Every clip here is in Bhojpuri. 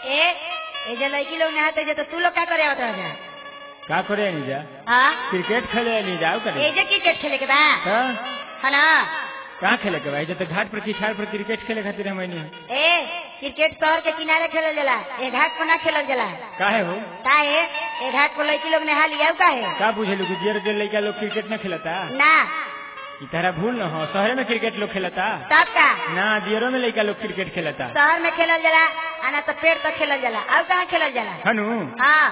ए ए जे लड़की लोग नहाते जे तो तू लोग का करे आवत रह का करे नहीं जा हाँ क्रिकेट खेले नहीं जाओ करे ए जे क्रिकेट खेले के बा का है ना कहाँ खेले के भाई जब तक घाट पर किछाड़ पर क्रिकेट खेले खातिर हम नहीं ए क्रिकेट शहर के किनारे खेलल जाला ए घाट पर ना खेलल जाला काहे हो का है ए घाट पर लड़की लोग नहा लिया का है का बुझेलू कि दियर के लड़का लोग क्रिकेट न खेलता ना ई तारा भूल न हो शहर में क्रिकेट लोग खेलता तब का ना दियरों में लड़का लोग क्रिकेट खेलता शहर में खेलल जाला आना तो पेड़ तक खेलल जाला अब कहाँ खेलल जाला हनु हाँ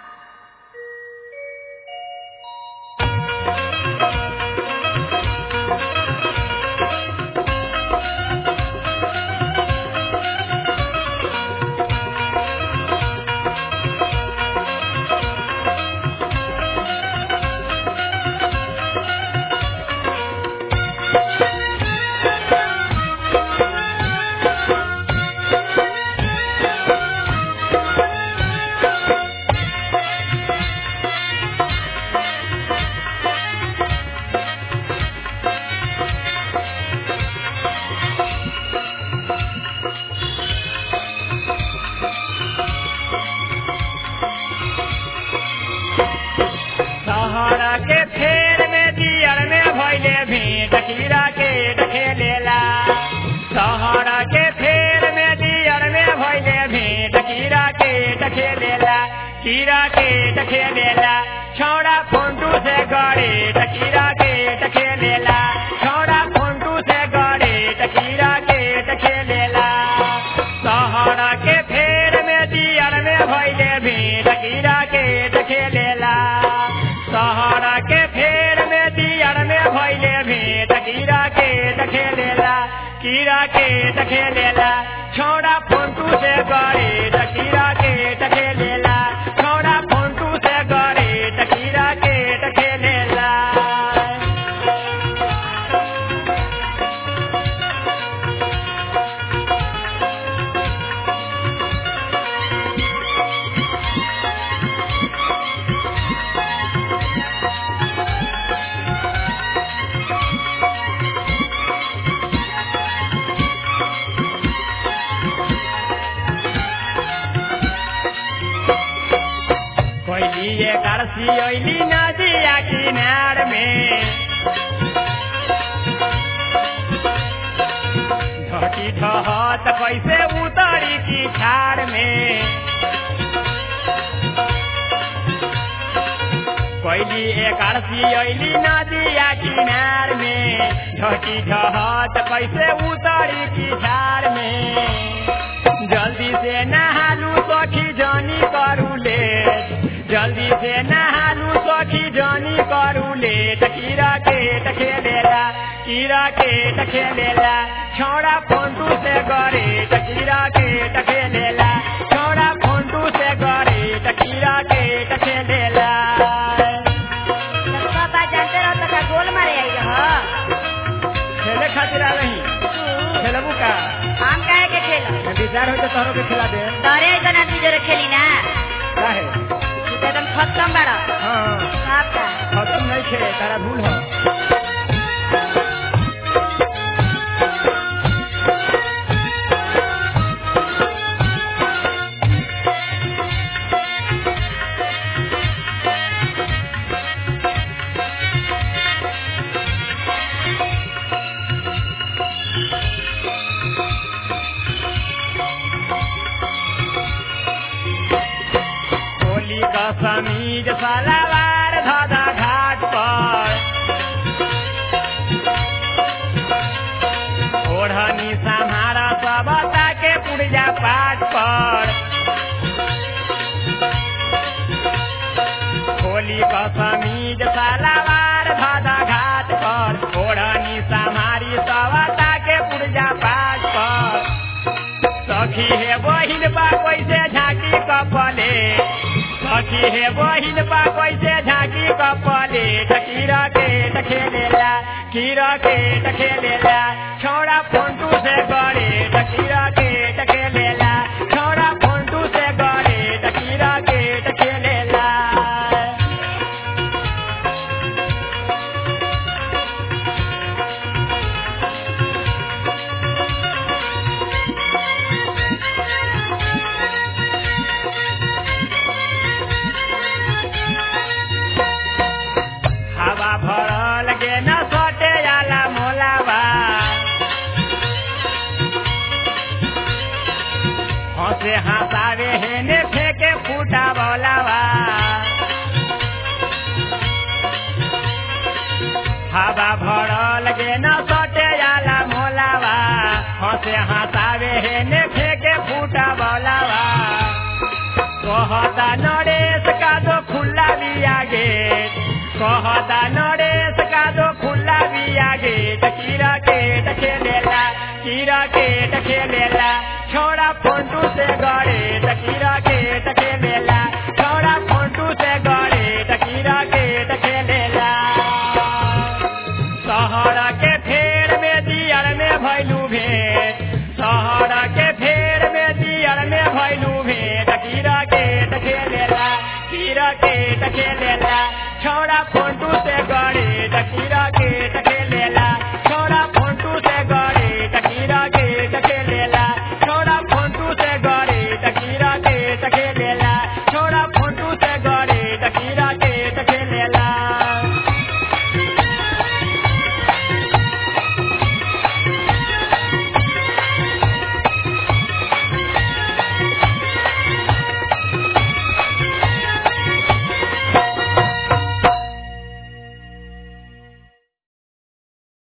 सहारा के फेर में दियर में भैले भेंट कीड़ा के खेलेला सहारा के फेर में दियर में भैले भेंट कीड़ा के खेलेला कीड़ा के खेलेला छौड़ा फोंटू से गड़े कीड़ा के खेलेला छौड़ा फोंटू से गड़े कीड़ा के खेलेला सहारा के फेर में दियर में भैले भेंट कीड़ा के खेलेला सहारा के फेर में दियर में भैले भेंट कीड़ा के खेलेला कीड़ा के खेलेला छौड़ा फोंटू से गड़े कीड़ा के खेलेला छौड़ा फोंटू से गड़े कीड़ा के खेलेला कोयली ये करसी ओइली नदिया किनार में ढटी ढहत कैसे उतरी की खार में कोयली एक अरसी ओइली नदिया किनार में ढटी ढहत कैसे उतरी की झार में जल्दी से नहालू सखी जानी करू ले जल्दी से नहालू सखी जानी करू ले कीड़ा के खेलेला कीड़ा के खेलेला छौड़ा फोंटू से गरे कीड़ा के खेलेला छौड़ा फोंटू से गरे कीड़ा के खेलेला जब पापा जानते रहो तो का गोल मारे आई रहो खेले खातिर आ रही खेलबू का हम काहे के खेल विचार हो तो तोहरों के खिला दे तोरे ऐसा आदमी जोरे खेली ना काहे तू तो एकदम खत्म बाड़ा हाँ बाप का खत्म नहीं खे तारा भूल हो होली का समीज सलावार धादा घाट पर ओढ़नी सम्हारा सबता के पुरजा पाट पर होली का समीज सलावार धादा घाट पर ओढ़नी सम्हारी सबता के पुरजा पाट पर सखी हे बहिन बा कैसे झांकी कपले सखी हे बहिन बा कैसे झांकी कपले कीड़ा के खेलेला कीड़ा के खेलेला छौड़ा फोंटू से गड़े कीड़ा के खेलेला छौड़ा फोंटू से गड़े कीड़ा के खेलेला हंसे हंसावे हेने फेंके फूटा बोलावा हवा भरल गे न सटे जाला मोलावा हंसे हंसावे हेने फेंके फूटा बोलावा कहता नरेश का दो खुला भी आगे कहता नरेश का दो खुला भी आगे कीरा के खेलेला कीरा के खेलेला छोड़ा फोटू से गड़े कीरा के खेलेला छोड़ा फोटू से गड़े कीरा के खेलेला शहर के फेर में दियर में भैलू भेंट शहर के फेर में दियर में भैलू भेंट कीरा के खेलेला कीरा के खेलेला छोड़ा